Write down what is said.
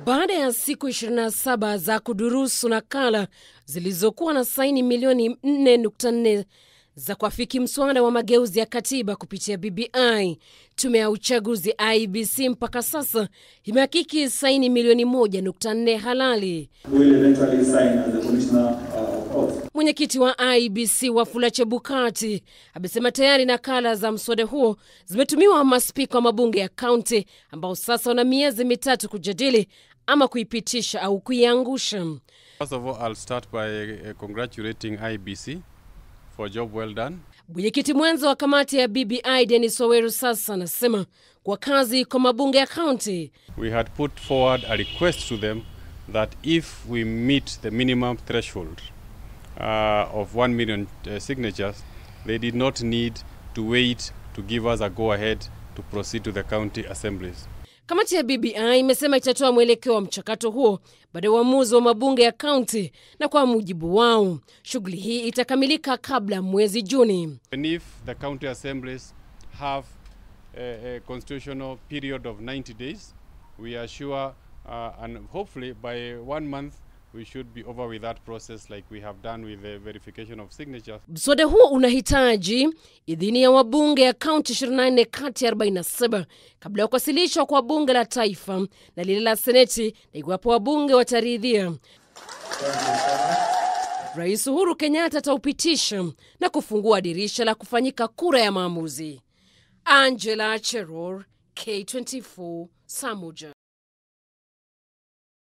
Baada ya siku 27 za kudurusu nakala zilizokuwa na saini milioni 4.4 za kuafiki mswada wa mageuzi ya katiba kupitia BBI, tume ya uchaguzi IBC mpaka sasa imehakiki saini milioni 1.4 halali. will eventually sign as the commissioner uh, of oath. Mwenyekiti wa IBC Wafula Chebukati amesema tayari nakala za mswada huo zimetumiwa maspika wa mabunge ya kaunti ambao sasa wana miezi mitatu kujadili ama kuipitisha au kuiangusha. First of all, I'll start by uh, congratulating IBC for a job well done. Mwenyekiti mwenza wa kamati ya BBI Dennis Waweru sasa anasema kwa kazi kwa mabunge ya kaunti We had put forward a request to them that if we meet the minimum threshold uh, of 1 million uh, signatures, they did not need to wait to give us a go ahead to proceed to the county assemblies. Kamati ya BBI imesema itatoa mwelekeo wa mchakato huo baada ya uamuzi wa mabunge ya kaunti, na kwa mujibu wao shughuli hii itakamilika kabla ya mwezi Juni. And if the county assemblies have a, a constitutional period of 90 days, we are sure uh, and hopefully by one month we should be over with that process like we have done with the verification of signatures. Mswada huo unahitaji idhini ya wabunge ya kaunti 24 kati ya 47 kabla ya kuwasilishwa kwa bunge la taifa na lile la seneti, na iwapo wabunge wataridhia, Rais Uhuru Kenyatta ataupitisha na kufungua dirisha la kufanyika kura ya maamuzi. Angela Cheror, K24, Samuja.